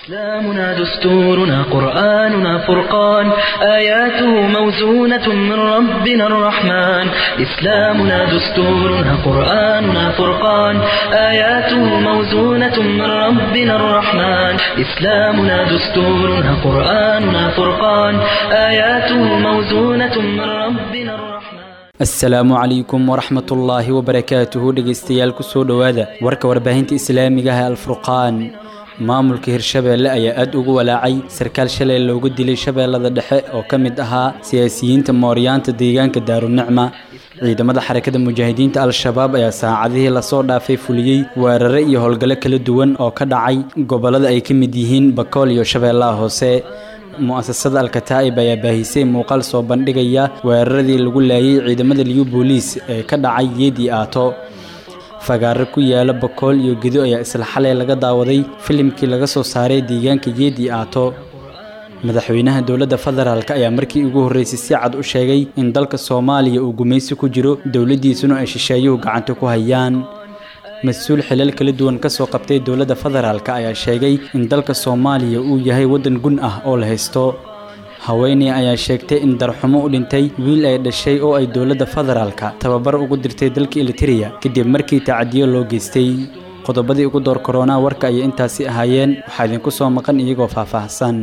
إسلامنا دستورنا قرآننا فرقان آياته موزونة من ربنا الرحمن إسلامنا دستورنا قرآننا فرقان آياته موزونة من ربنا الرحمن إسلامنا دستورنا قرآننا فرقان آياته موزونة من ربنا الرحمن asalaamu calaykum waraxmat ullaahi wabarakaatuhu dhegaystayaal kusoo dhowaada warka warbaahinta islaamiga ah ee alfurqaan maamulka hirshabeelle ayaa aad ugu walaacay sarkaal shalay loogu dilay shabeellada dhexe oo ka mid ahaa siyaasiyiinta mooryaanta deegaanka daarunicma ciidamada xarakada mujaahidiinta al-shabaab ayaa saacadihii lasoo dhaafay fuliyey weerare iyo howlgallo kala duwan oo ka dhacay gobollada ay ka mid yihiin bakool iyo shabeellaha hoose mu'asasada alkataa'ib ayaa baahisay muuqaal soo bandhigaya weeraradii lagu laayay ciidamada liyu booliis ee ka dhacay yeedii aato fagaaro ku yaala bakool iyo gedo ayaa isla xalay laga daawaday filimkii laga soo saaray deegaanka yeedii aato madaxweynaha dowladda federaalk ayaa markii ugu horreysay si cad u sheegay in dalka soomaaliya uu gumaysi ku jiro dowladdiisuna ay shisheeyuhu gacanta ku hayaan mas-uul xilal kala duwan ka soo qabtay dowladda federaalk ayaa sheegay in dalka soomaaliya uu yahay waddan gun ah oo la haysto haweeney ayaa sheegtay in darxumo u dhintay wiil ay dhashay oo ay dowladda federaalka tababar ugu dirtay dalka elitiriya kadib markii tacadiyo loo geystay qodobadii ugu door koronaa warka ayay intaasi ahaayeen waxaa idinku soo maqan iyagoo faahfaahsan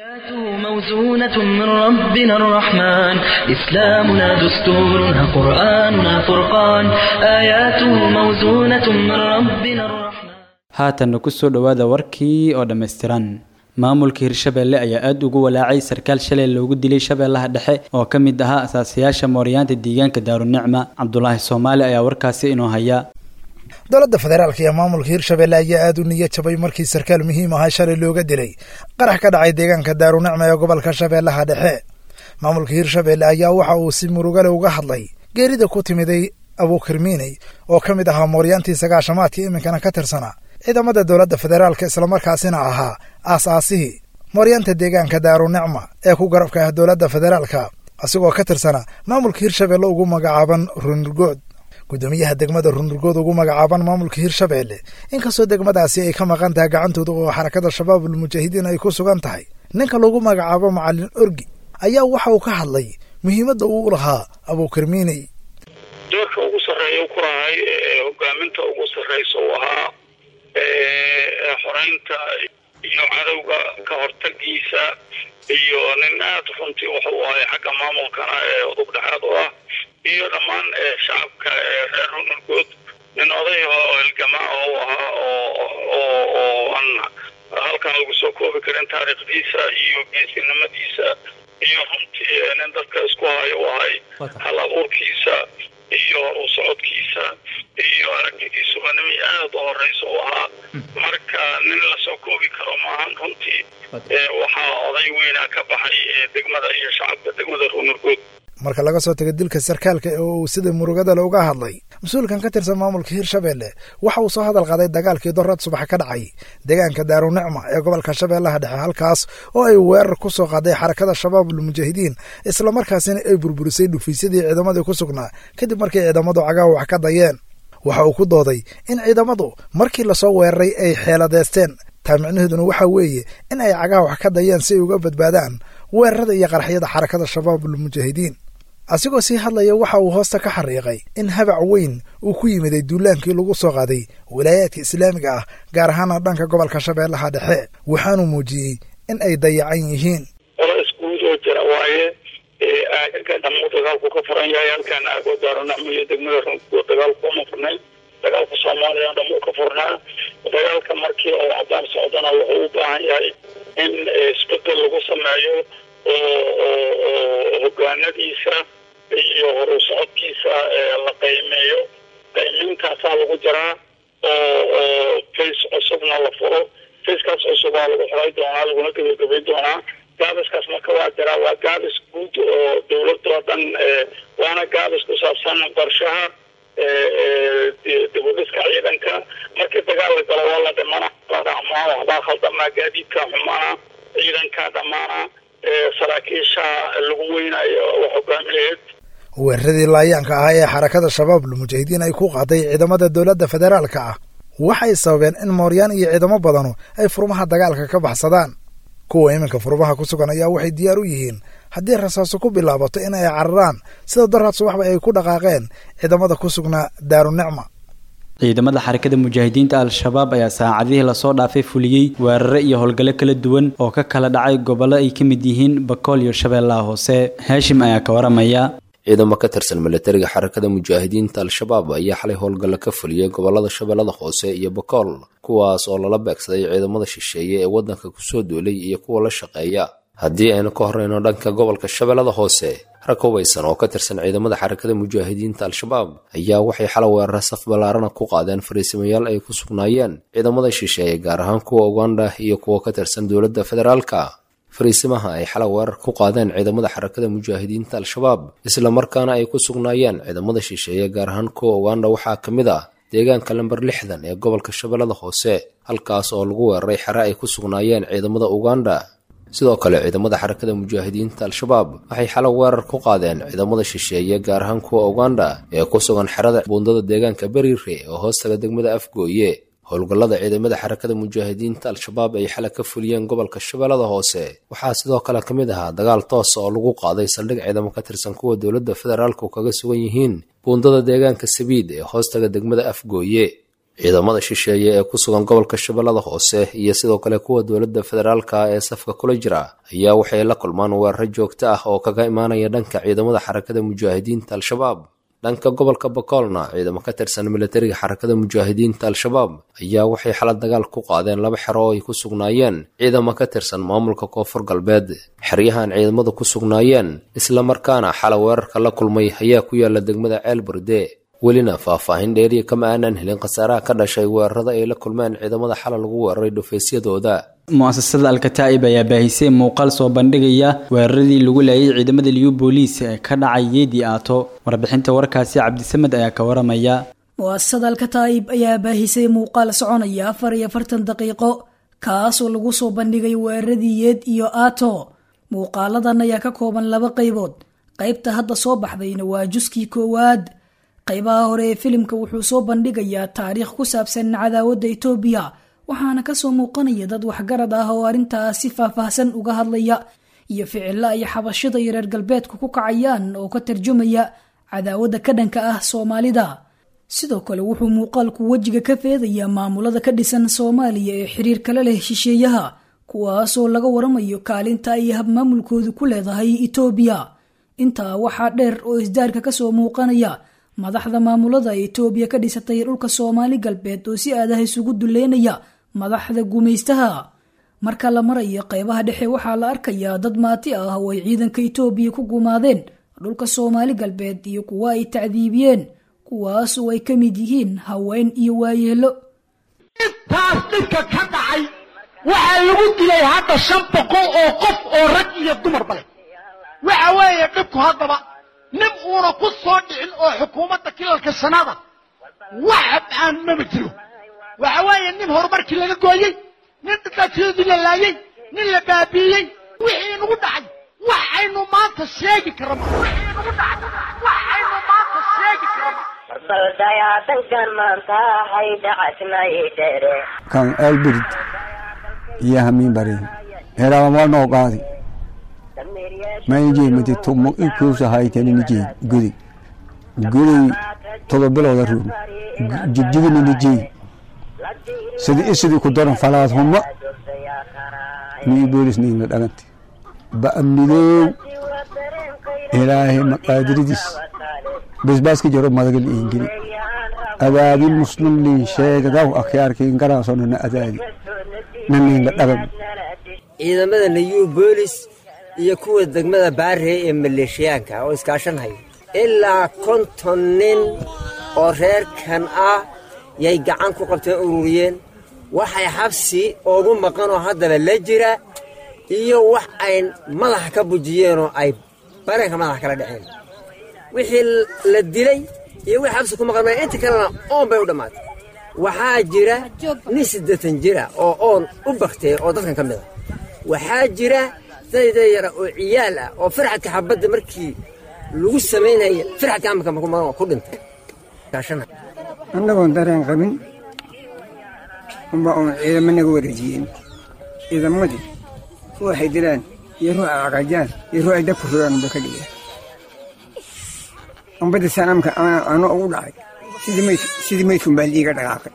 موزونة من ربنا الرحمن إسلامنا دستورنا قرآننا فرقان آياته موزونة من ربنا الرحمن haatanna kusoo dhowaada warkii oo dhammaystiran maamulka hirshabeelle ayaa aad ugu walaacay sarkaal shalay loogu dilay shabeellaha dhexe oo ka mid ahaa asaasayaasha mooryaanta deegaanka daarunicma cabdulaahi soomaali ayaa warkaasi inoo haya dowladda federaalka iyo maamulka hirshabelle ayaa aad u niya jabay markii sarkaal muhiim ahaa shalay looga dilay qarax ka dhacay deegaanka daarunicma ee gobolka shabeellaha dhexe maamulka hirshabelle ayaa waxa uu si murugale uga hadlay geerida ku timiday abuukirmiiney oo ka mid ahaa mooryaantii sagaashamaadkii iminkana ka tirsanaa ciidamada dowladda federaalka islamarkaasina ahaa aas-aasihii mooryaanta deegaanka daarunicma ee ku garabka ah dowladda federaalka asigoo ka tirsana maamulka hirshabelle ugu magacaaban runurgood guddoomiyaha degmada runurgood ugu magacaaban maamulka hirshabelle inkastoo degmadaasi ay ka maqan tahay gacantooda oo xarakada shabaabul mujaahidiin ay ku sugan tahay ninka lagu magacaabo macalin orgi ayaa waxa uu ka hadlay muhiimadda uu lahaa abuukirmiiney doorka ugu sarreeya ku lahay hogaaminta ugu sarreysa uu ahaa xoreynta iyo cadowga ka hortagiisa iyo nin aada runtii waxa uu ahay xagga maamulkana ee udub dhexaad u ah iyo dhammaan shacabka reer runurgood nin oday oo halgamaa oo u ahaa oo aan halkan lagu soo koobi karin taariikhdiisa iyo geesinimadiisa iyo runtii nin dadka isku hayo u ahay hal abuurkiisa iyo u socodkiisa iyo aragtidiisuba nimi aada u horeysa u ahaa marka nin lasoo koobi karo maahan runtii waxaa oday weynaa ka baxay degmada iyo shacabka degmada runurgood marka laga soo tago dilka sarkaalka oo uu sida murugada le uga hadlay mas-uulkan ka tirsan maamulka hirshabelle waxa uu soo hadal qaaday dagaalkii dorad subax ka dhacay deegaanka daarunicma ee gobolka shabeellaha dhexe halkaas oo ay weerar ku soo qaaday xarakada shabaabul mujaahidiin islamarkaasina ay burburisay dhufaysadii ciidamadii ku sugnaa kadib markii ciidamadu cagaha wax ka dayeen waxa uu ku dooday in ciidamadu markii lasoo weeraray ay xeeladeysteen taa micnaheeduna waxaa weeye in ay cagaha wax ka dayeen si ay uga badbaadaan weerarada iyo qaraxyada xarakada shabaabul mujaahidiin asigoo sii hadlaya waxa uu hoosta ka xariiqay in habac weyn uu ku yimiday duulaankii lagu soo qaaday walaayaadka islaamiga ah gaar ahaana dhanka gobolka shabeellaha dhexe waxaanuu muujiyey in ay dayacan yihiin culays guud oo jira waaye aagaga dhamuu dagaalku ka furan yahay halkaan aago daarunacmo iyo degmada runkuo dagaalku uma furnayn dagaalka soomaaliya dhamuu ka furnaa dagaalka markii oo cadaan socdana wuxuu u baahan yahay in isbedel lagu sameeyo oo hogaanadiisa iyo horu socodkiisa la qiimeeyo qiimeyntaasaa lagu jiraa oo face cusubna la furo facekaas cusubaa lagu xoray doonaa laguna gabagabayn doonaa gaabiskaas marka waa jiraa waa gaabis guud oo dowladoo dhan waana gaabis ku saabsan qorshaha dibudhiska ciidanka markii dagaal la galo waa la dhimana la dhacmaa waxbaa khaldamaa gaadiidka xumaana ciidanka dhammaana saraakiisha lagu weynayo wax hogaamineed weeraradii laayaanka ahaa ee xarakada shabaab lmujaahidiin ay ku qaaday ciidamada dowladda federaalka ah waxay sababeen in mooryaan iyo ciidamo badanu ay furmaha dagaalka ka baxsadaan kuwa iminka furmaha ku sugan ayaa waxay diyaar u yihiin haddii rasaaso ku bilaabato in ay cararaan sida daraad subaxba ay ku dhaqaaqeen ciidamada ku sugnaa daarunicma ciidamada xarakada mujaahidiinta al-shabaab ayaa saacadihii lasoo dhaafay fuliyey weerare iyo howlgallo kala duwan oo ka kala dhacay gobollo ay ka mid yihiin bakool iyo shabeellaha hoose haashim ayaa ka waramaya ciidamo ka tirsan milatariga xarakada mujaahidiinta al-shabaab ayaa xalay howlgallo ka fuliyey gobolada shabeellada hoose iyo bakool kuwaas oo lala beegsaday ciidamada shisheeye ee waddanka kusoo duulay iyo kuwa la shaqeeya haddii aynu ka horreyno dhanka gobolka shabeellada hoose rag hubaysan oo ka tirsan ciidamada xarakada mujaahidiinta al-shabaab ayaa waxay xala weerara saf ballaarana ku qaadeen fariisimayaal ay ku sugnaayeen ciidamada shisheeye gaar ahaan kuwa uganda iyo kuwa ka tirsan dowladda federaalka fariisimaha ay xala weerar ku qaadeen ciidamada xarakada mujaahidiinta al-shabaab islamarkaana ay ku sugnaayeen ciidamada shisheeye gaar ahaan kuwa uganda waxaa ka mid ah deegaanka lamber lixdan ee gobolka shabeellada hoose halkaas oo lagu weeraray xere ay ku sugnaayeen ciidamada uganda sidoo kale ciidamada xarakada mujaahidiinta al-shabaab waxay xalo weerar ku qaadeen ciidamada shisheeye gaar ahaan kuwa uganda ee ku sugan xerada buundada deegaanka beriire oo hoostaga degmada afgooye howlgallada ciidamada xarakada mujaahidiinta al-shabaab ay xala ka fuliyeen gobolka shabeellada hoose waxaa sidoo kale ka mid ahaa dagaal toosa oo lagu qaaday saldhig ciidamo ka tirsan kuwa dowladda federaalku kaga sugan yihiin buundada deegaanka sabiid ee hoostaga degmada afgooye ciidamada shisheeye ee ku sugan gobolka shabeellada hoose iyo sidoo kale kuwa dowladda federaalka ee safka kula jira ayaa waxay la kulmaan weeraro joogto ah oo kaga imaanaya dhanka ciidamada xarakada mujaahidiinta al-shabaab dhanka gobolka bakoolna ciidamo ka tirsan milatariga xarakada mujaahidiinta al-shabaab ayaa waxay xala dagaal ku qaadeen laba xero oo ay ku sugnaayeen ciidamo ka tirsan maamulka koonfur galbeed xeryahan ciidamadu ku sugnaayeen islamarkaana xala weerarka la kulmay ayaa ku yaala degmada ceel burde welina faahfaahin dheeriya kama aanan helin khasaaraha ka dhashay weerarada ay la kulmeen ciidamada xala lagu weeraray dhufaysyadooda mu'asasada alkataa'ib ayaa baahisay muuqaal soo bandhigaya weeraradii lagu laayay ciidamada liyu booliis ee ka dhacay yeedii aato warbixinta warkaasi cabdisamed ayaa ka waramaya mu'asasada alkataa'ib ayaa baahisay muuqaal soconaya afar iyo afartan daqiiqo kaasoo lagu soo bandhigay weeraradii yeed iyo aato muuqaaladan ayaa ka kooban laba qaybood qaybta hadda soo baxdayna waa juskii koowaad qaybaha hore ee filimka wuxuu soo bandhigayaa taariikh ku saabsan cadaawadda etoobiya waxaana kasoo muuqanaya dad waxgarad ah oo arrintaas si faahfaahsan uga hadlaya iyo ficilo ay xabashada iyo reer galbeedku ku kacayaan oo ka tarjumaya cadaawadda ka dhanka ah soomaalida sidoo kale wuxuu muuqaalku wejiga ka feedayaa maamulada ka dhisan soomaaliya ee xiriir kala leh shisheeyaha kuwaasoo laga waramayo kaalinta ay habmaamulkoodu ku leedahay etoobiya intaa waxaa dheer oo isdaarka kasoo muuqanaya madaxda maamulada etoobiya ka dhisatay dhulka soomaali galbeed oo si aadaha isugu duleynaya madaxda gumaystaha marka la marayo qaybaha dhexe waxaa la arkayaa dad maati ah oo ay ciidanka etoobiya ku gumaadeen dhulka soomaali galbeed iyo kuwa ay tacdiibiyeen kuwaas oo ay ka mid yihiin haween iyo waayeelo intaas dhibka ka dhacay waxaa lagu dilay hadda shan boqol oo qof oo rag iyo dumarba leh waxa weeye dhibku haddaba nin uuna ku soo dhicin oo xukuumadda kilalka sanada wax aan mama jiro waxa weeye nin horumarkii laga gooyey nin dhibaatyadii la laayey nin la baabiiyey wixii nagu dhacay wax aynu maanta sheegi karama wixii nagu dhacay wax aynu maanta sheegi karama baldayaadankan maanta hay dhacasnaydhere kan elbirid iyo hamiin barin herawamalnoo qaadi maynjeemati tumo ikuusa haytaninijeey gudi guday todoba bilooda ruun jigjigininijeey sidi isidii ku daran falaad huma nii boolis niina dhagante ba'amnidoow ilaahay maqaadiridiis basbaaska jaro madagal iingili adaadin muslimlii sheegadaw akhyaarkiin garaasonana adaadi naniinla dhagan ciidamada nayuu boolis iyo kuwa degmada baarey ee maleeshiyaanka oo iskaashanhaya ilaa konton nin oo reerkan ah yay gacan ku qabteen ururiyeen waxay xabsi ugu maqanoo haddaba la jira iyo wax ay madaxa ka bujiyeenoo ay bareenka madaxa kala dhaceen wixii la dilay iyo wixii xabsi ku maqan inta kalena oon bay u dhammaatay waxaa jira nin siddeetan jira oo oon u baktay oo dadkan ka mid a waxaa jira dayda yara oo ciyaal ah oo farxadka xabadda markii lagu samaynaya farxadka amarka ku dhintay annagoon dareen qabin unba uun ciidamo naga wareejiyeen ciidamadii ruuxay dilaan iyo ruuxa caqajaan iyo ruuxay dabku rogaan unba ka dhigeen umbadda sanaamka ano ugu dhacay sidii maydkun baa liiga dhaqaaqay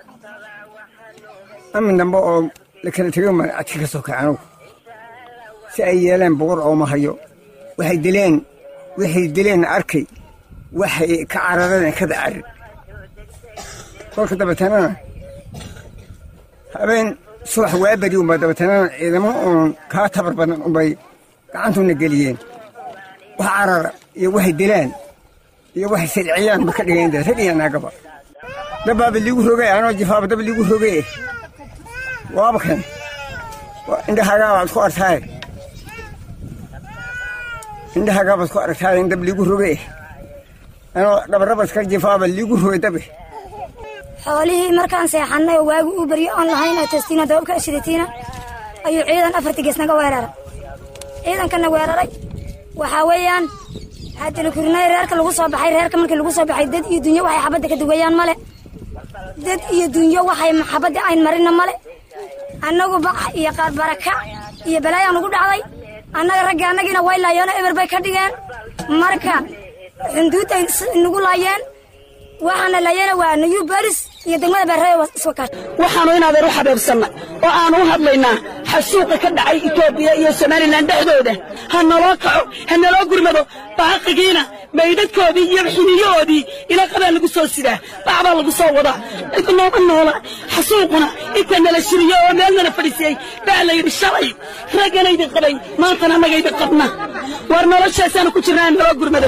amin dambe oo la kala tego ma adka ka soo kaca anugu si ay yeeleen boqor ooma hayo waxay dileen waxay dileen arkay waxay ka carareen kada carir kolka dabatanana habeen subax waaberi unba dabatanana ciidamo uun kaa tabar badan unbay gacantuna geliyeen wax carara iyo waxay dilaan iyo waxay silciyaan ba ka dhigeen rag iyo naagaba dabbaaba liigu rogay anoo jifaaba dab liigu rogay waaba kan indhahaagaa baad ku artaaye indhahaagaa baad ku aragtaaye in dab liigu rogay anoo dhabarabadka jifaaba liigu rogay dabe xoolihii markaan seexannay oo waagi uu baryo oon lahayn oo testiina dababka ashidatiina ayuu ciidan afartii gees naga weeraray ciidankana weeraray waxaa weeyaan haddana kurinay reerka lagu soo baxay reerka markii lagu soo baxay dad iyo dunyo waxay xabadda ka dugayaan male dad iyo dunyo waxay xabadda ayn marina male annagu bax iyo qaar baraka iyo balaayaan ugu dhacday annaga ragga annagiina way laayeeno eber bay ka dhigeen marka xunduudday nagu laayeen waxaana laayana waa nayu baris iyo degmada beerree iswakaash waxaanu inaadeer u xabeebsanna oo aanu u hadlaynaa xasuuqa ka dhacay etoobiya iyo somalilan dhexdooda ha naloo kaco ha naloo gurmado baaqigiina maydhadkoodii iyo xiniyahoodii ilaqadaa lagu soo sidaa bacbaa lagu soo wadaa cid nooma noola xasuuquna inta nala shiriyo oo meel nala fadhiisiyey baa la yidhi shalay ragganaydin qabay maantana annagaydin qabna war noloshaasaanu ku jirnaa naloo gurmado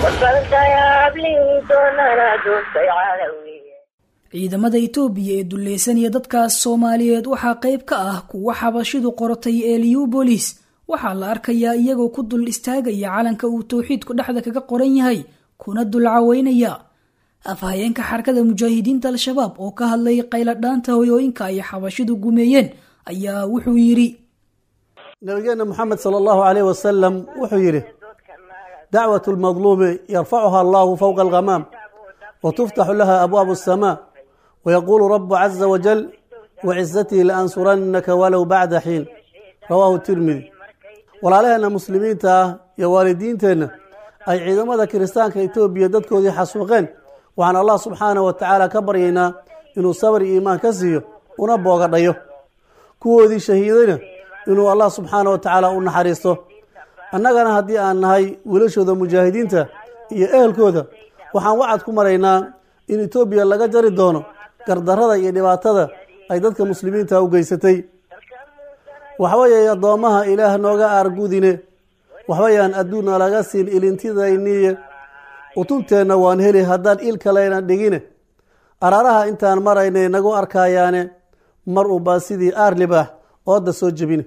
ciidamada itoobiya ee dulleysanaya dadkaas soomaaliyeed waxaa qayb ka ah kuwa xabashidu qortay ee liubolis waxaa la arkayaa iyagoo ku dul istaagaya calanka uu towxiidku dhexda kaga qoran yahay kuna dul caweynaya afhayeenka xarakada mujaahidiinta al-shabaab oo ka hadlay qayladhaanta hoyooyinka ay xabashidu gumeeyeen ayaa wuxuu yidhi nabigeena moxamed sala allahu caleyh wasalam wuxuu yidhi dacwat lmadluumi yarfacuha allahu fowqa alghamaam وتفتح لها أبواب السماء ويقول رب عز وجل وعزتي لأنصرنك ولو بعد حين رواه الترمذي walaalaheenna muslimiinta ah iyo waalidiinteenna ay ciidamada kiristaanka etoobiya dadkoodii xasuuqeen waxaan allah subxaana wa tacaala ka baryaynaa inuu sabri iimaan ka siiyo una boogadhayo kuwoodii shahiidayna inuu allah subxaana wa tacaala u naxariisto annagana haddii aan nahay wiilashooda mujaahidiinta iyo ehelkooda waxaan wacad ku maraynaa in etoobiya laga jari doono gardarrada iyo dhibaatada ay dadka muslimiinta u geysatay waxbayay addoommaha ilaah nooga aargudine waxbayaan adduunna laga siin ilintidayniye utunteenna waan heli haddaan il kaleyna dhigine araaraha intaan maraynay nagu arkayaane mar unbaa sidii aar libaax ooda soo jebine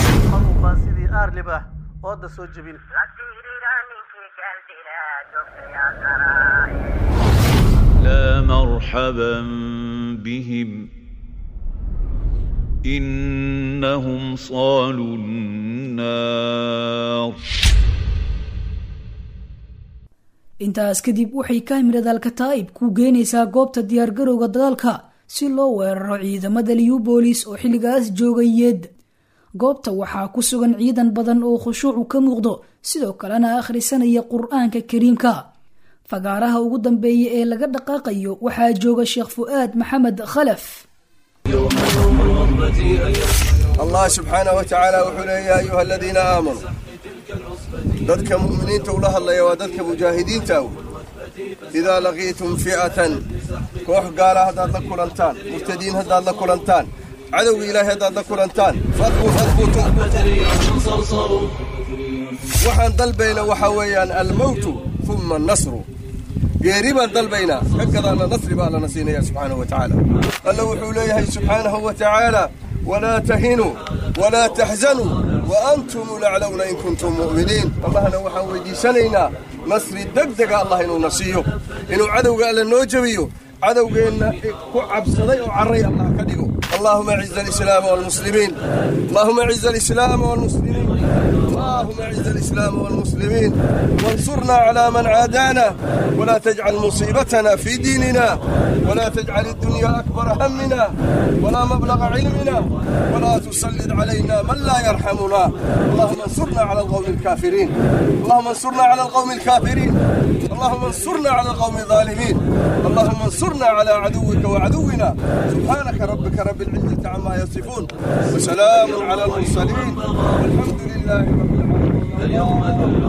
لا مرحبا بهم إنهم صالوا النار intaas kadib waxay kaamirada alkataa'ib ku geynaysaa goobta diyaargarowga dagaalka si loo weeraro ciidamada liubolis oo xilligaas joogay yeed goobta waxaa ku sugan ciidan badan oo khushuucu ka muuqdo sidoo kalena akhrisanaya qur-aanka kariimka fagaaraha ugu dambeeya ee laga dhaqaaqayo waxaa jooga sheekh fu'aad maxamed khalaf allah subxaanah wa tacaala wuxuu leeya ya ayuha aladiina aamanuu dadka mu'miniinta ula hadlaya waa dadka mujaahidiinta aw idaa laqiitum fi'atan koox gaala haddaad la kulantaan murtadiin haddaad la kulantaan cadowga ilaahay haddaad la kulantaan fadbutu waxaan dalbayna waxaa weeyaan almowtu uma annasru geeri baan dalbaynaa ka gadaana nasri baa allana siinaya subxaanahu wa tacaala alla wuxuu leeyahay subxaanahu wa tacaala walaa tahinuu walaa taxzanuu wa antum laclowna in kuntum mu'miniin allahna waxaan weydiisanaynaa nasri degdega allah inuuna siiyo inuu cadowga alla noo jebiyo cadowgeenna ku cabsaday oo carray allah ka dhigo اللهم اعز الاسلام والمسلمين اللهم اعز الاسلام والمسلمين اللهم اعز الاسلام والمسلمين وانصرنا على من عادانا ولا تجعل مصيبتنا في ديننا ولا تجعل الدنيا اكبر همنا ولا مبلغ علمنا ولا تسلط علينا من لا يرحمنا اللهم انصرنا على القوم الكافرين اللهم انصرنا على القوم الكافرين اللهم انصرنا على القوم الظالمين اللهم انصرنا على عدوك وعدونا سبحانك ربك رب العزة عما يصفون وسلام على المرسلين والحمد لله رب العالمين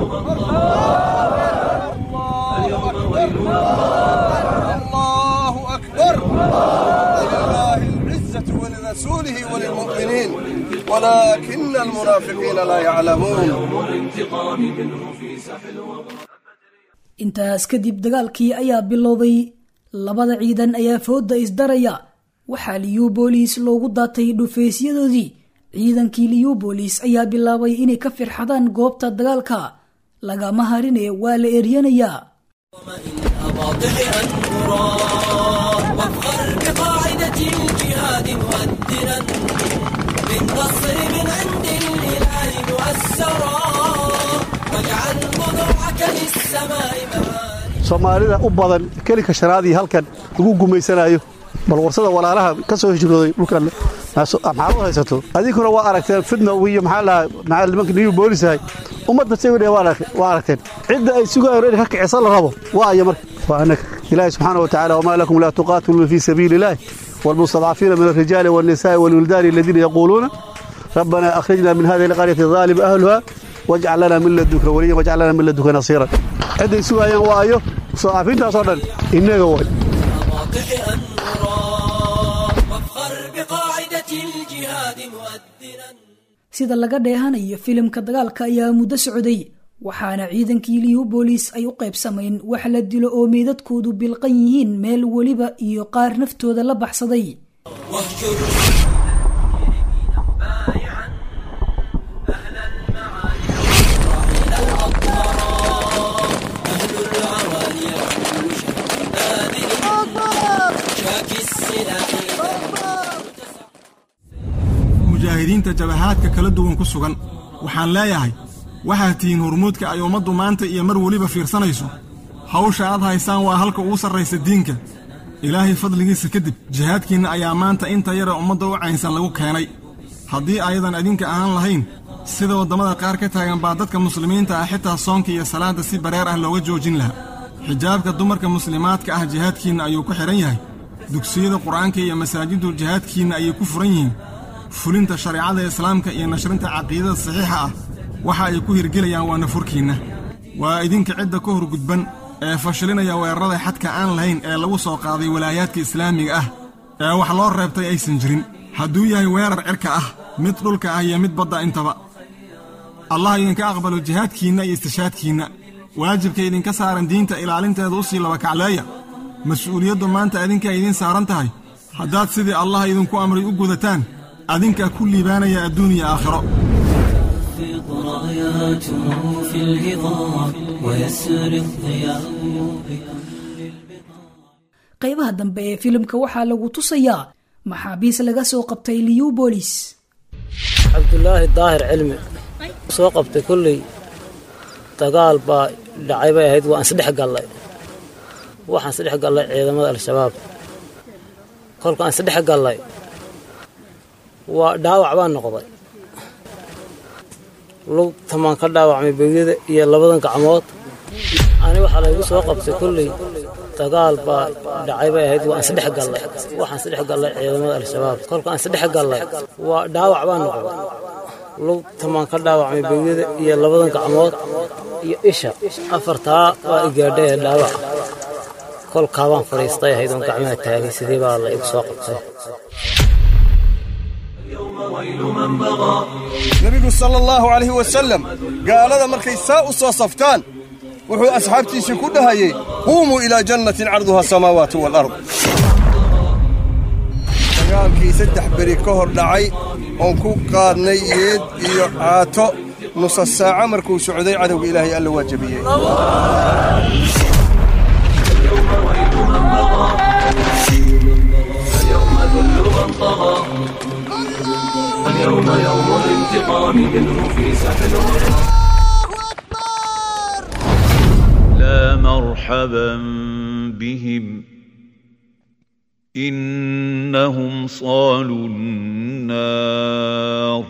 الله أكبر ولله العزة ولرسوله وللمؤمنين ولكن المنافقين لا يعلمون intaas kadib dagaalkii ayaa bilowday labada ciidan ayaa fooda isdaraya waxaa liyubolis loogu daatay dhufeysyadoodii ciidankii liyubolis ayaa bilaabay inay ka firxadaan goobta dagaalka lagama harine waa la eryanayaa soomaalida u badan kelinka shanaadii halkan lagu gumaysanayo bal warsada walaalaha ka soo hijrooday dhulkan maxaad u haysato adinkuna waa aragteen fidna iyo maxaa lahaa nimanka new boolisahay ummadda sawidhe waa aragteen cidda ay sugayaan in ka kicisa la rabo waa aya marka waa annaga ilaahi subxaana wa tacala wamaa lakum laa tuqaatiluuna fii sabiili illaahi والمستضعفين من الرجال والنساء والولدان الذين يقولون ربنا أخرجنا من هذه القرية الظالم أهلها واجعل لنا من لدنك وليا واجعل لنا من لدنك نصيرا عند يسوع يا وايو مستضعفين تصدر إنك واي sida laga dheehanayo filimka dagaalka ayaa muddo socday waxaana ciidankii liyubolis ay u qaybsamayn wax la dilo oo meydadkoodu bilqan yihiin meel weliba iyo qaar naftooda la baxsaday mujaahidiinta jabahaadka kala duwan ku sugan waxaan leeyahay waxaad tihiin hormuudka ay ummaddu maanta iyo mar weliba fiirsanayso hawsha aad haysaan waa halka ugu sarraysa diinka ilaahay fadligiisa kadib jihaadkiinna ayaa maanta inta yara ummadda u caynsan lagu keenay haddii ayadan idinka ahaan lahayn sida waddamada qaar ka taagan baa dadka muslimiinta ah xitaa soonka iyo salaadda si bareer ah looga joojin lahaa xijaabka dumarka muslimaadka ah jihaadkiinna ayuu ku xidhan yahay dugsiyada qur'aanka iyo masaajiddu jihaadkiinna ayay ku furan yihiin fulinta shareecada islaamka iyo nashrinta caqiidada saxiixa ah waxa ay ku hirgelayaan waa nafurkiinna waa idinka cidda ka hor gudban ee fashilinaya weerarada xadka aan lahayn ee lagu soo qaaday walaayaadka islaamiga ah ee wax loo reebtay aysan jirin hadduu yahay weerar cirka ah mid dhulka ah iyo mid badda intaba allah idinka aqbalo jihaadkiinna iyo istishaadkiinna waajibka idinka saaran diinta ilaalinteeda u sii labakacleeya mas-uuliyaddu maanta adinkaa idiin saaran tahay haddaad sidii allah idinku amray u gudataan adinkaa ku liibaanaya adduun iyo aakhiro راياته في الهضاب ويسري الضياء qaybaha dambe ee filimka waxaa lagu tusayaa maxaabiis laga soo qabtay liyubolis cabdulaahi daahir cilmi soo qabtay kolley dagaal baa dhacay bay ahayd waan isdhex gallay waxaan isdhex gallay ciidamada al-shabaab kolkaan isdhex gallay waa dhaawac baan noqday lugtamaan ka dhaawacmay beegyada iyo labadan gacmood ani waxaa laygu soo qabtay kolley dagaal baa dhacay bay ahayd waan isdhex gallay waxaan isdhex gallay ciidamada al-shabaab kolkaan isdhex gallay waa dhaawac baan noqday lugtamaan ka dhaawacmay beegyada iyo labadan gacmood iyo isha afartaa waa igaadhay ee dhaawac kolkaa baan fadhiistay ahayd oon gacmaha taagay sidii baa la igu soo qabtay nebigu sala allahu calayhi wasalam gaalada markay saa u soo saftaan wuxuu asxaabtiisii ku dhahayey quumuu ilaa jannatin carduha asamaawaatu waalard dagaalkii saddex beri ka hor dhacay oon ku qaadnay yeed iyo caato nusa saaca markuu socday cadowga ilaahay alla waa jebiyey اليوم ذل من طغى اليوم يوم الانتقام منه في سحل لا مرحبا بهم إنهم صالوا النار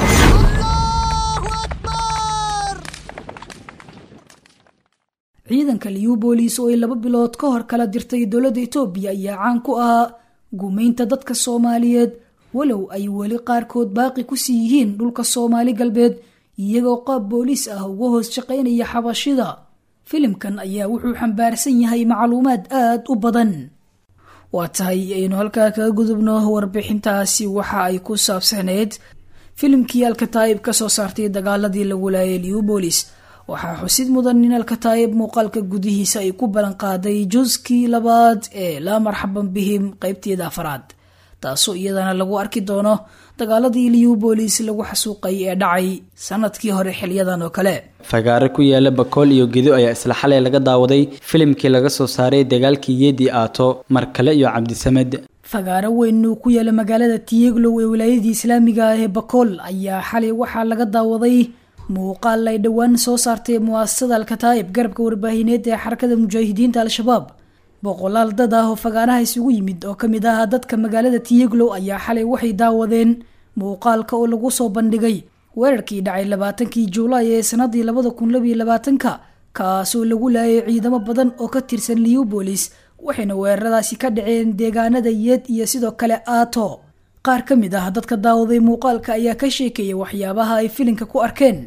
ciidanka liubolis oo ay laba bilood ka hor kala dirtay dowladda etoobiya ayaa caan ku ahaa gumaynta dadka soomaaliyeed walow ay weli qaarkood baaqi ku sii yihiin dhulka soomaali galbeed iyagoo qaab booliis ah uga hoos shaqaynaya xabashida filimkan ayaa wuxuu xambaarsan yahay macluumaad aad u badan waa tahay aynu halkaa kaga gudubno warbixintaasi waxa ay ku saabsaneyd filimkii alkataa'ib ka soo saartay dagaaladii lagu laayay liubolis waxaa xusid mudan in alkataa'ib muuqaalka gudihiisa ay ku ballanqaaday juskii labaad ee laa marxaban bihim qeybteeda afaraad taasoo iyadana lagu arki doono dagaaladii liubolis lagu xasuuqay ee dhacay sanadkii hore xilyadan oo kale fagaare ku yaala bakool iyo gedo ayaa isla xalay laga daawaday filimkii laga soo saaray dagaalkii yeedi aato markale iyo cabdisamed fagaaro weyn uu ku yaala magaalada tiyeglow ee wilaayadii islaamiga ah ee bakool ayaa xalay waxaa laga daawaday muuqaal ay dhowaan soo saartay muasasada alkataa'ib garabka warbaahineed ee xarakada mujaahidiinta al-shabaab boqolaal dad ah oo fagaaraha isugu yimid oo kamid ah dadka magaalada tiyeglow ayaa xalay waxay daawadeen muuqaalka oo lagu soo bandhigay weerarkii dhacay labaatankii juulaay ee sanadii labada kun labiyo labaatanka kaasoo lagu laayay ciidamo badan oo ka tirsan liubolis waxayna weeraradaasi ka dhaceen deegaanada yeed iyo sidoo kale aato qaar ka mid ah dadka daawaday muuqaalka ayaa ka sheekeeyay waxyaabaha ay filinka ku arkeen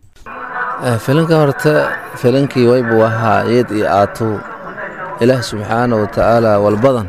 filinka horta filinkii waybuu ahaa yeed iyo aatu ilaah subxaana wa tacaala walbadan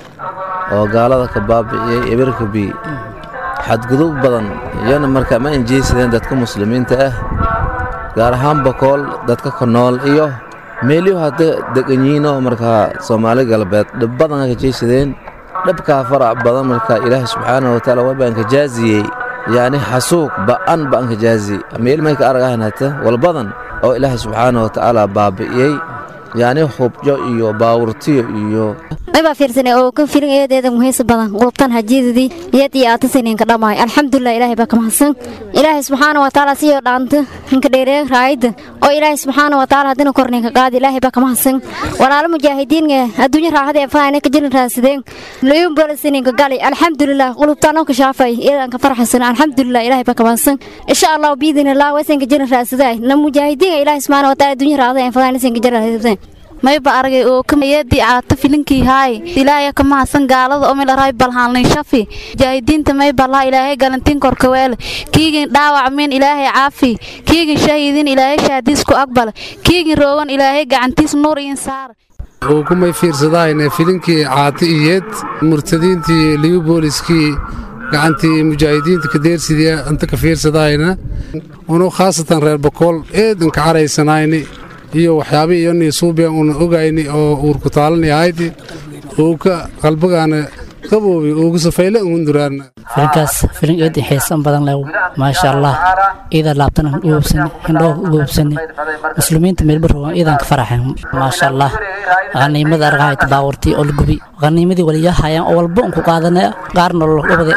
oo gaalada ka baabi'iyey ebirka bi xadgudub badan iyana marka ma injeysadeen dadka muslimiinta ah gaar ahaan bakool dadka ka nool iyo meelyo hadda deganyiinoo markaa soomaali galbeed dhib badan ka jeysadeen dhabkaa farac badan marka ilaah subxaana wa tacaala waybaan ka jaaziyey yacni xasuuq ba'an baan ka jaazi meel may ka aragahan hata walbadan oo ilaahay subxaana wa tacaala baabi'iyey yacni hubjo iyo baawurtiyo iyo maybaa fiirsanay oo ka filin eedeeda muhiisa badan qulubtan hajiidadii iyad iyo aatasaninka dhammaay alxamdulilah ilaahay baa ka mahadsan ilaahay subxaana wa tacaala siyoo dhaanta ninka dheeree raayidda oo ilaahay subxaana wa tacaala haddina korninka qaadi ilaahay baa ka mahadsan walaalo mujaahidiinga adduunya raaxada ee faana ka jirin raadsadeen luyun bolasininka gali alxamdulilah qulubtaan oo ka shaafay iyadan ka farxasan alxamdulilah ilaahay baa ka mahadsan insha allah biidinillah waysanka jirin raadsaday na mujaahidiinga ilaahay subxaana wa tacaala adduunya raaxada ee faana isanka jirin raadsadeen mayba aragay oo kamayadii caata filinkii haay ilaahaya ka mahadsan gaalada oo milaray balhaanlin shafi mujaahidiinta mayba laa ilaahay galantiin korkaweele kiigin dhaawac min ilaahay caafi kiigin shahiidin ilaahay shaadiis ku aqbala kiigin roogan ilaahay gacantiis nuur iin saara uu kumay fiirsadahayne filinkii caati iyeed murtadiintii liubooliskii gacantii mujaahidiinta kadeersidii inta ka fiirsadahayna unu khaasatan reer bakool eedan ka caraysanayni iyo waxyaabihii iyo niisuubiyan una ogayni oo uurku taalani ahaydi uuka qalbagaana qaboobi uuga safayle unduraan filinkaas filin aad i xiisan badan leh maasha allah iida laabtana ugoobsane hindhoo ugoobsane muslimiinta meelbarogan iidan ka faraxeen maasha allah qaniimada argahayta baawartii oo la gubi qaniimadii waliyahayaan oo walba unku qaadane qaarna lobade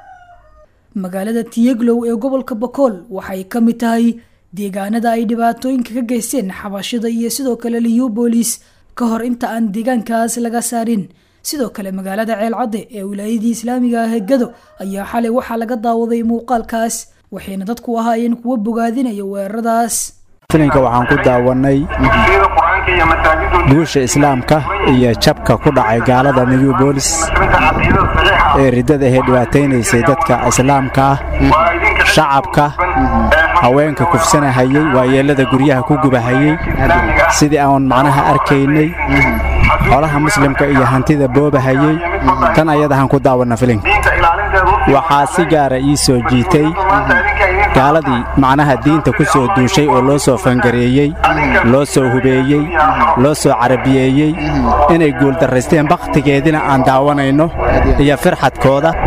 magaalada tiyeglow ee gobolka bakool waxay ka mid tahay deegaanada ay dhibaatooyinka ka geysteen xabashida iyo sidoo kale liubolis ka hor inta aan deegaankaas laga saarin sidoo kale magaalada ceelcadde ee wilaayadii islaamiga ah ee gado ayaa xalay waxaa laga daawaday muuqaalkaas waxayna dadku ahaayeen kuwo bogaadinaya weeraradaas filinka waxaan ku daawannay guusha islaamka iyo jabka ku dhacay gaalada new bolis ee riddada ahee dhibaataynaysay dadka islaamka ah shacabka haweenka kufsanahayey waayeellada guryaha ku gubahayey sidii aan macnaha arkaynay xolaha muslimka iyo hantida boobahayey tan ayadahan ku daawanna filinka waxaa si gaara ii soo jiitay gaaladii macnaha diinta ku soo duushay oo loo soo fangareeyey loo soo hubeeyey loo soo carabiyeeyey inay guuldarraysteen bakhtigeedina aan daawanayno iyo firxadkooda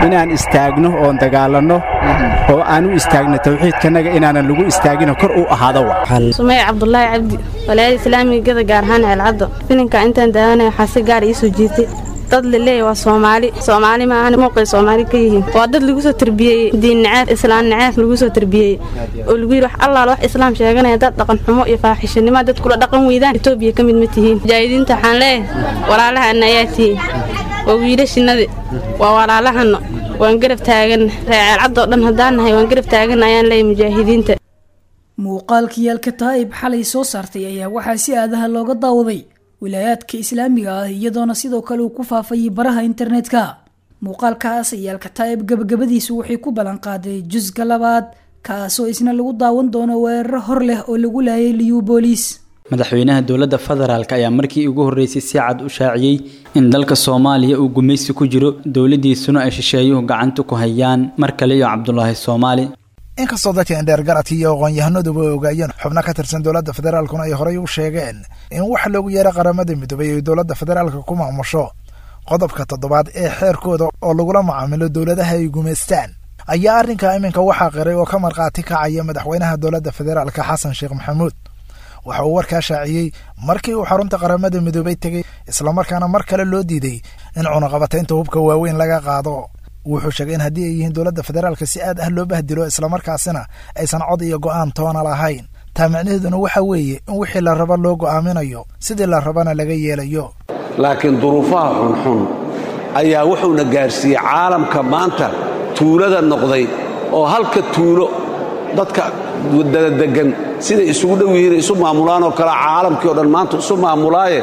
inaan istaagno oon dagaalanno oo aan u istaagno tawxiidkanaga inaanan lagu istaagino kor u ahaado wa sumey cabdulaahi cabdi walaayada islaamigada gaar ahaan ceelcaddo filinka intaan daawanaya waxaa si gaar ii soo jiitay dad laleeya waa soomaali soomaali maahan muuqay soomaali ka yihiin waa dad lagu soo tarbiyeeyey diin naceeb islaan naceeb lagu soo tarbiyeeyey oo lagu yidhi wax allaal wax islaam sheeganaya dad dhaqan xumo iyo faaxishanimo dad kula dhaqan weydaan etoobiya ka mid ma tihiin mujaahidiinta waxaan leeyahay walaalahana ayaa tihiin waa wiilashinadi waa walaalahana waan garab taagan reeceelcaddoo dhan haddaan nahay waan garab taagan ayaan leeyahay mujaahidiinta muuqaalkii alkataa'ib xalay soo saartay ayaa waxaa si aadaha looga daawaday wilaayaadka islaamiga ah iyadoona sidoo kale uu ku faafayay baraha internetka muuqaalkaas ayaa alkataa'ib gabagabadiisu waxay ku ballanqaaday jusga labaad kaasoo isna lagu daawan doono weeraro hor leh oo lagu laayay liyubolis madaxweynaha dowladda federaalk ayaa markii ugu horreysay si cad u shaaciyey in dalka soomaaliya uu gumaysi ku jiro dowladdiisuna ay shisheeyuhu gacanta ku hayaan mar kale iyo cabdulaahi soomaali inkastoo dadka indheergaradka iyo aqoon-yahanaduba ay ogaayeen xubno ka tirsan dowladda federaalkuna ay horey u sheegeen in wax loogu yeera qaramada midoobay ay dowladda federaalka ku maamusho qodobka toddobaad ee xeerkooda oo lagula macaamilo dowladaha ay gumaystaan ayaa arrinka iminka waxaa qiray oo ka markhaati kacaya madaxweynaha dowladda federaalka xasan sheekh maxamuud waxa uu warkaa shaaciyey markii uu xarunta qaramada midoobay tegey islamarkaana mar kale loo diiday in cunaqabataynta hubka waaweyn laga qaado wuxuu sheegay in haddii ay yihiin dowladda federaalka si aad ah loo bahdilo islamarkaasina aysan cod iyo go'aan toona lahayn taa micnaheeduna waxa weeye in wixii la raba loo go'aaminayo sidii la rabana laga yeelayo laakiin duruufaha xunxun ayaa wuxuuna gaarsiiyey caalamka maanta tuulada noqday oo halka tuulo dadka dadadegan siday isugu dhow yihiin isu maamulaan oo kale caalamkii o dhan maanta isu maamulaaye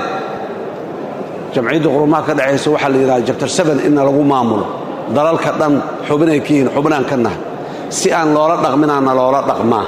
jamciyadda qurumaha ka dhexaysa waxaa la yidhaha jabtar seben inna lagu maamulo dalalka dhan xubinay ka yihiin xubinaan ka nahay si aan loola dhaqminaana loola dhaqmaa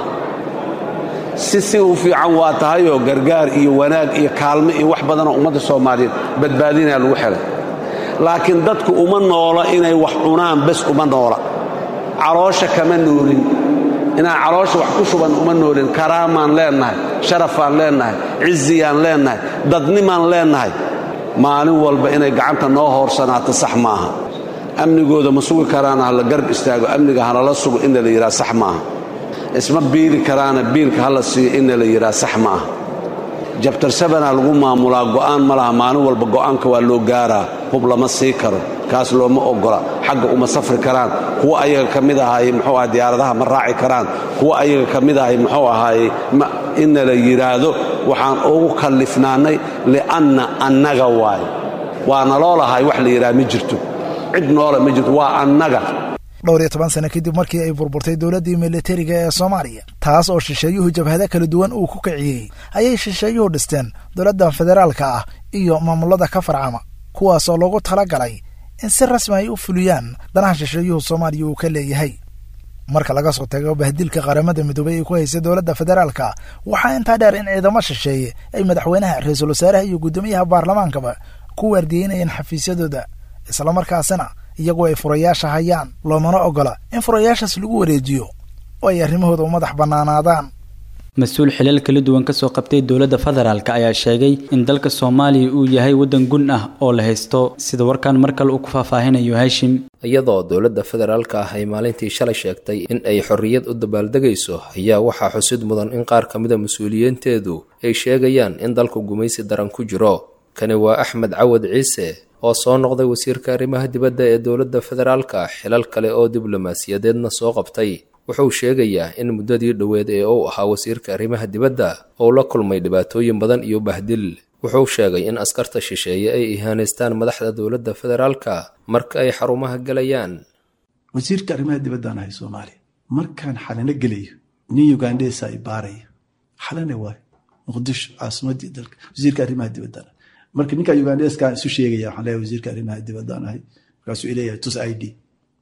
si si u fiican waa tahayoo gargaar iyo wanaag iyo kaalmo iyo wax badanoo ummadda soomaaliyeed badbaadinaya lagu xelay laakiin dadku uma noola inay wax cunaan bes uma noola caloosha kama noolin inaan caloosha wax ku shuban uma noolin karaamaan leennahay sharafaan leennahay ciziyaan leennahay dadnimaan leennahay maalin walba inay gacanta noo hoorsanaato sax maaha amnigooda ma sugi karaana hala garb istaago amniga halala sugo inna la yidhaha sax maaha isma biili karaana biilka hala siiyo inna la yidhaha sax maaha jabtar sabanaa lagu maamulaa go'aan ma laha maalin walba go'aanka waa loo gaaraa hub lama sii karo kaas looma oggola xagga uma safri karaan kuwa ayaga ka mid ahaaye muxuu aha diyaaradaha ma raaci karaan kuwa ayaga ka mid ahay muxuu ahaaye inna la yidhaahdo waxaan ugu kallifnaannay li'anna annaga waaye waana loo lahay wax la yidhaha ma jirto cid noola ma jirto waa annaga dhowr iyo toban sano kadib markii ay burburtay dowladdii militariga ee soomaaliya taas oo shisheeyuhu jabhado kala duwan uu ku kiciyey ayay shisheeyuhu dhisteen dowladda federaalka ah iyo maamulada ka farcama kuwaasoo loogu tala galay in si rasmi ay u fuliyaan danaha shisheeyuhu soomaaliya uu ka leeyahay marka laga soo tago bahdilka qaramada midoobey ay ku haysay dowladda federaalka waxaa intaa dheer in ciidamo shisheeye ay madaxweynaha ra-iisul wasaaraha iyo guddoomiyaha baarlamaankaba ku waardiyeynayeen xafiisyadooda islamarkaasina iyagoo ay furayaasha hayaan loomana oggola in furayaashaas lagu wareejiyo oo ay arrimahooda u madax bannaanaadaan mas-uul xilal kala duwan kasoo qabtay dowladda federaalk ayaa sheegay in dalka soomaaliya uu yahay waddan gun ah oo la haysto sida warkan mar kale uu ku faahfaahinayo haashim iyadoo dowladda federaalka ah ay maalintii shalay sheegtay in ay xorriyad u dabaaldegayso ayaa waxaa xusid mudan in qaar ka mida mas-uuliyiinteedu ay sheegayaan in dalku gumaysi daran ku jiro kani waa axmed cawad ciise oo soo noqday wasiirka arrimaha dibadda ee dowladda federaalka xilal kale oo diblomaasiyadeedna soo qabtay wuxuu sheegayaa in muddadii dhoweed ee uu ahaa wasiirka arrimaha dibadda uu la kulmay dhibaatooyin badan iyo bahdil wuxuu sheegay in askarta shisheeye ay ihaanaystaan madaxda dowladda federaalka marka ay xarumaha gelayaan wasiirka arrimaha dibaddaan ahay soomaaliya markaan xalano gelayo nin ugandhesa ay baaraya xalane waay muqdisho caasimadii dalka wasiirka arrimaha dibaddaan marka ninka ugandeskaan isu sheegaya waxaan leeyahay wasiirka arrimaha dibaddaan ahay markaasuu ileeyahay tus i d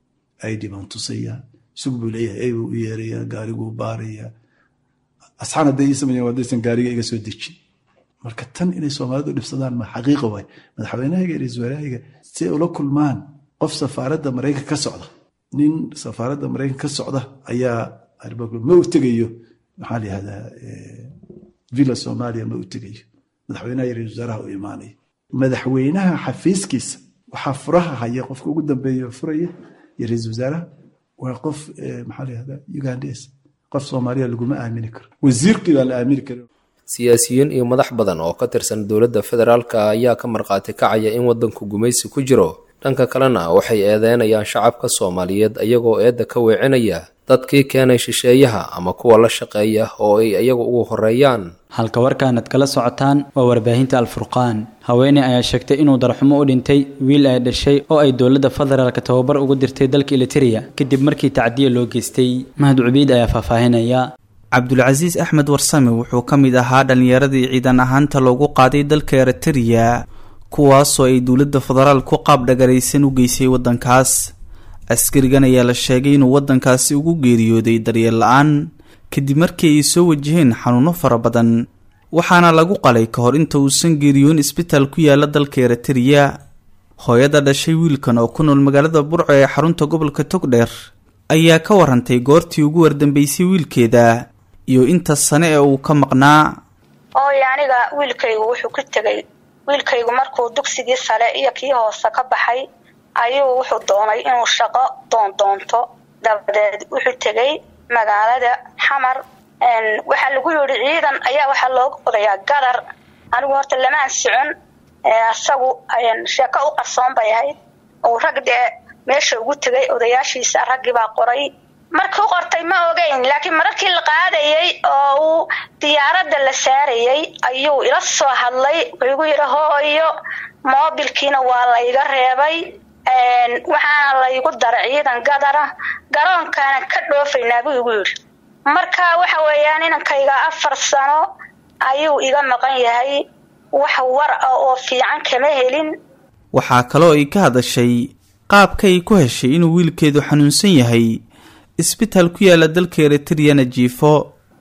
i d baan tusayaa isug buu leeyahay ey buu u yeerayaa gaariguu baarayaa asxaan hadday ii sameeyeen waddaysan gaariga iga soo dejin marka tan inay soomaalidu dhibsadaan ma xaqiiqa waay madaxweynahayga iyo ra-iisul wasaarahayga si ay ula kulmaan qof safaaradda maraykan ka socda nin safaaradda maraykan ka socda ayaa ma u tegayo maxaa la yihahdaa villa soomaaliya ma u tegayo madaxweynaha iyo ra-isul wasaaraha u imaanaya madaxweynaha xafiiskiisa waxaa furaha haya qofka ugu dambeeya furaya iyo ra-iisul wasaaraha waa qof maxaa la yihahdaa ugandes qof soomaaliya laguma aamini karo wasiirkii baa la aamini kara siyaasiyiin iyo madax badan oo ka tirsan dowladda federaalka ayaa ka markhaati kacaya in waddanku gumaysi ku jiro dhanka kalena waxay eedeynayaan shacabka soomaaliyeed ayagoo eedda ka weecinaya dadkii keenay shisheeyaha ama kuwa la shaqeeya oo ay iyagu ugu horeeyaan halka warkaanad kala socotaan waa warbaahinta alfurqaan haweeney ayaa sheegtay inuu darxumo u dhintay wiil ay dhashay oo ay dowladda federaalka tababar ugu dirtay dalka eliteria kadib markii tacdiya loo geystay mahad cubiid ayaa faahfaahinaya cabdulcasiis axmed warsame wuxuu ka mid ahaa dhallinyaradii ciidan ahaanta loogu qaaday dalka eritereya kuwaasoo ay dowladda federaal ku qaab dhagaraysan u geysay waddankaas askarigan ayaa la sheegay inuu waddankaasi ugu geeriyooday daryeel la-aan kadib markii ay soo wajaheen xanuuno fara badan waxaana lagu qalay ka hor inta uusan geeriyoon isbitaal ku yaala dalka eritereya hooyada dhashay wiilkan oo ku nool magaalada burco ee xarunta gobolka togdheer ayaa ka warantay goortii ugu wardambeysay wiilkeeda iyo inta sane ee uu ka maqnaa ooy aniga wiilkaygu wuxuu ku tegay wiilkaygu markuu dugsigii sare iyo kii hoose ka baxay ayuu wuxuu doonay inuu shaqo doondoonto dabadeed wuxuu tegay magaalada xamar waxaa lagu yidhi ciidan ayaa waxaa looga qodayaa gadar anigu horta lamaan socon isagu sheeko u qarsoon bay ahayd uu rag dee meesha ugu tegay odayaashiisa raggii baa qoray markii u qortay ma ogeyn laakiin mararkii la qaadayay oo uu diyaaradda la saarayay ayuu ila soo hadlay wuxuu igu yidhi hooyo moobilkiina waa layga reebay waxaana laygu daray ciidan gadara garoonkaana ka dhoofaynaa buu igu yidhi marka waxa weeyaan inankayga afar sano ayuu iga maqan yahay wax war ah oo fiican kama helin waxaa kaloo ay ka hadashay qaabka ay ku heshay inuu wiilkeedu xanuunsan yahay isbitaal ku yaala dalka eritreyana jiifo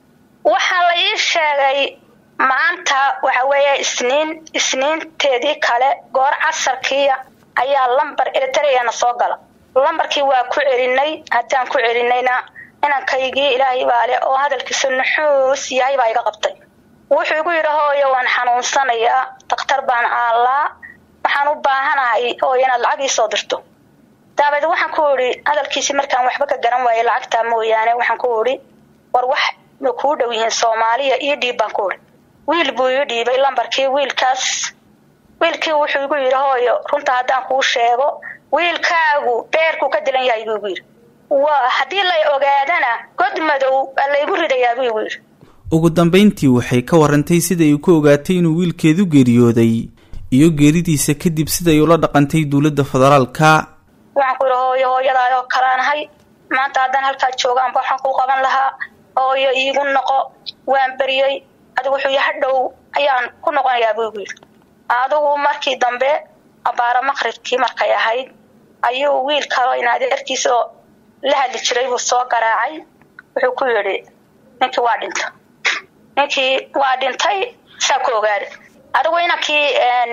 waxaa la ii sheegay maanta waxa weeye isniin isniinteedii kale goor casarkiia ayaa lambar eritreyana soo gala lambarkii waa ku celinay haddaan ku celinayna inankaygii ilaahay baa leh oo hadalkiisa nuxuus yahay baa iga qabtay wuxuu igu yidhi hooyo waan xanuunsanayaa dakhtar baan aallaa waxaan u baahanahay hooyo inaad lacag ii soo dirto daabeed waxaan ku idhi hadalkiisii markaan waxba ka garan waayay lacagtaa mooyaane waxaan ku idhi war wax ma kuu dhow yihiin soomaaliya ii dhiib baan ku idhi wiil buu ii dhiibay lambarkii wiilkaas wiilkii wuxuu igu yidhi hooyo runta haddaan kuu sheego wiilkaagu beerkuu ka dilan yahay buu igu yidhi waa haddii lay ogaadana god madow baa laygu ridayaa buu igu yidhi ugu dambayntii waxay ka warantay sida ay ku ogaatay inuu wiilkeedu geeriyooday iyo geeridiisa kadib siday ula dhaqantay dowladda federaalka waxaan ku yidhi hooyo hooyadaa oo kalaanahay maanta haddaan halkaa joogaanba waxaan kuu qaban lahaa hooyo iigu noqo waan beriyey adigu wuxuu yaha dhow ayaan ku noqonayaa buu igu yidhi adigu markii dambe abaaro maqribkii markay ahayd ayuu wiil kaloo in adeerkiisoo la hadli jiray buu soo garaacay wuxuu ku yidhi ninkii waa dhinta ninkii waa dhintay saa ku ogaada adigu inankii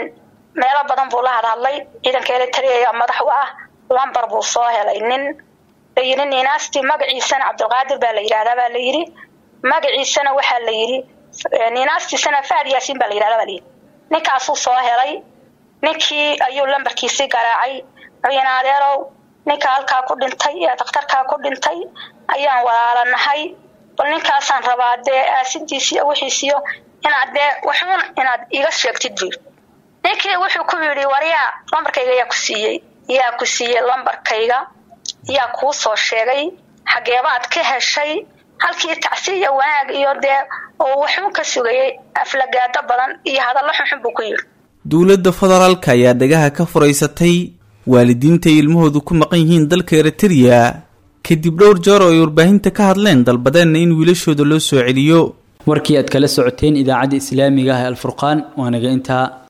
meelo badan buu la hadhadlay ciidanka elitaria madax u ah lambar buu soo helay nin layidhi ninaastii magaciisana cabdulqaadir baa la yidhahdaa baa la yidhi magaciisana waxaa la yidhi ninaastiisana fahad yaasiin baa la yidhahdaa baa la yidhi ninkaasuu soo helay ninkii ayuu lambarkiisii garaacay wuxuu adeerow ninka halkaa ku dhintay ee dakhtarkaa ku dhintay ayaan walaalanahay bal ninkaasaan rabaa dee aasidiisiyo wixiisiyo inaad dee waxuun inaad iga sheegtid buu ninkii wuxuu ku yidhi waryaa lambarkayga yaa ku siiyey yaa ku siiyey lambarkayga yaa kuu soo sheegay xageebaad ka heshay halkii tacsiya wanaag iyo dee oo waxuun ka sugayay aflagaado badan iyo hadallo xunxun buu ku yidhi dowladda federaalka ayaa dhagaha ka furaysatay waalidiinta ay ilmahoodu ku maqan yihiin dalka eritereya kadib dhowr jeer oo ay warbaahinta ka hadleen dalbadeenna in wiilashooda loo soo celiyo warkii aad kala socoteen idaacadda islaamiga ah ee alfurqaan waanaga intaa